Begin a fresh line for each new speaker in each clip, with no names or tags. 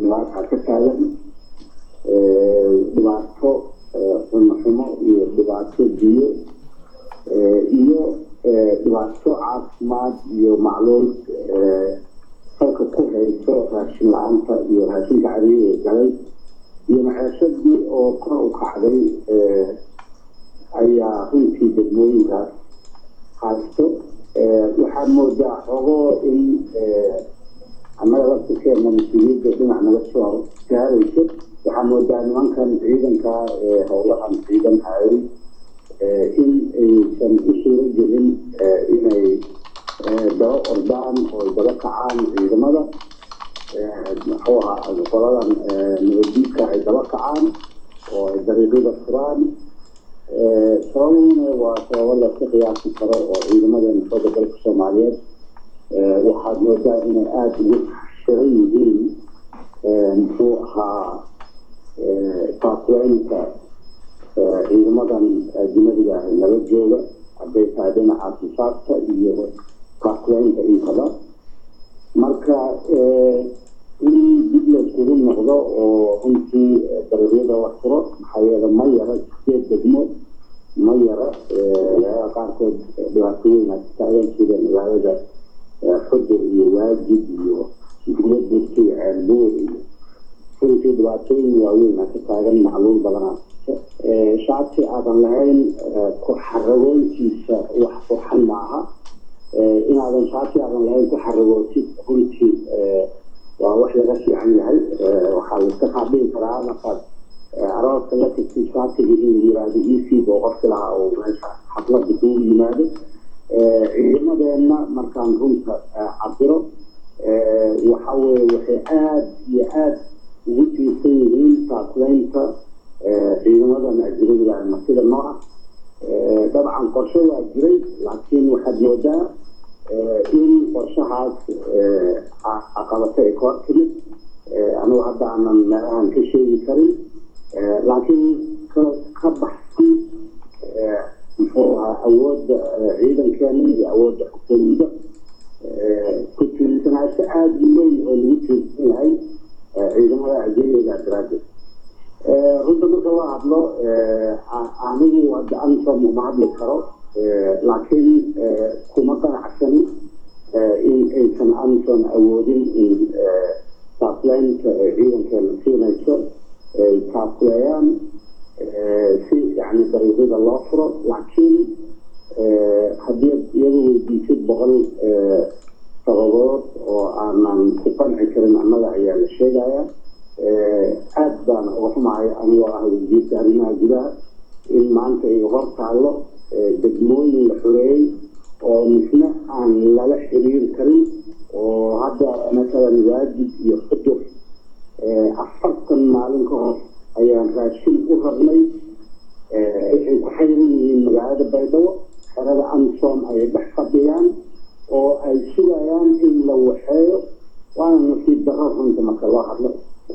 dhibaataa ka taagan dhibaato xumo xumo iyo dhibaato biyo iyo dhibaato caafimaad iyo macluul salka ku hayso raashin la-aanta iyo raashinka cariiri galay iyo maxeeshadii oo kor u kacday ayaa runtii degmooyinkaas haysto waxaad moodaa xogoo in annaga laftirkeena mas-uuliyadda dhinac naga soo gaarayso waxaa moodaa nimankan ciidanka ee howlahan ciidan hayay in aysan u suuro gelin inay daba ordaan oo ay daba kacaan ciidamada muxuu ahaa qoladan nabadiidka ay daba kacaan oo ay dariiqyada furaan sababuna waa sababo laska qiyaasi karo oo ciidamadeena xooga dalka soomaaliyeed waxaad moodaa inay aada ugu xiran yihiin muxuu ahaa taakweynta ciidamadan ajnadiga ah nala jooga hadday tahay dhinaca sifaadka iyo taakweynta intaba marka in dib layskugu noqdo oo runtii dariiqyada la furo maxaa yeele ma yara sideed degmo ma yara magaalada qaarkood dhibaatooyin ay taagan sida magaalada xudur iyo waajid iyo dugladurka iyo ceelbuur iyo runtii dhibaatooyin waaweyn ka taagan macluul badanaa shacabkii aadan lahayn ku xaragoontiisa wax qurxan maaha inaadan shacabkii aadan lahayn ku xaragootid runtii waa wax laga fiican yahay waxaa laiska qaadhigi karaa markaad arooska la tagtid shacabkiga inuu yiraahdo ecb oo qofki lahaa oo meesha xaflada kugu yimaado ciidamadeenna markaan runta cabiro waxa weye waxay aada iyo aada ugu tiirsan yihiin taakleynta ciidamadan ajnadiga martida nooca dabcan qorshe waa jiray laakiin waxaad moodaa in qorshahaas caqabato ay ka timid anugu hadda aanan meelahan ka sheegi karin laakiin ka baxsan muxuu ahaa awoodda ciidankeena iyo awoodda xukuumadda ku tiirsanaasho aada u weyn oo lagu tiirsan yahay ciidamada ajnadiga daraaddeed runta marka la hadlo anigu hadda ansom uma hadli karo laakiin kuma qanacsani in aysan anson awoodin in taakleynta ciidankeena siinayso ay taakleeyaan si yani dariiqyada loo furo laakiin haddii iyadu weydiisid boqol sababood oo aanan ku qanci karin annaga ayaa la sheegaya aada baan uga xumahay anigoo ah wasiirka arrimaha gudaha in maanta ay hor taallo degmooyin la xoreeyey oo misna aan lala xiriir karin oo hadda masalan waajid iyo xudur afartan maalin ka hor ayaan raashin u rabnay waxay ku xayran yihiin magaalada baydhabo xerada ansom ay dhex fadhiyaan oo ay sugayaan in la waxeeyo waana nasiib darro runta marka loo hadlo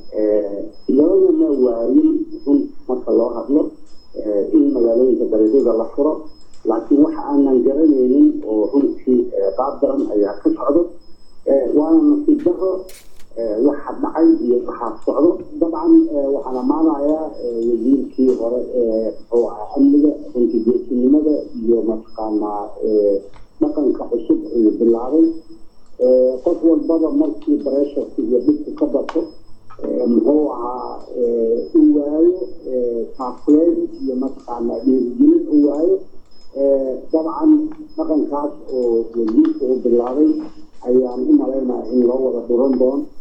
loogama waayin run marka loo hadlo in magaalooyinka dariiqyada la furo laakiin waxa aanan garanaynin oo runtii qaab daran ayaa ka socdo waana nasiib daro waxa dhacay iyo waxaa socdo dabcan waxaan ammaanayaa wasiirkii hore ee muxuu ahaa amniga runtii geesinimada iyo mataqaanaa dhaqanka cusub uu bilaabay qof walbaba markii bareesharka iyo dhibku ka bato muxuu ahaa u waayo taakleyn iyo mataqaanaa dhiirigelin u waayo dabcan dhaqankaas oo wasiirka uu bilaabay ayaan u malaynaya in loo wada dhuran doono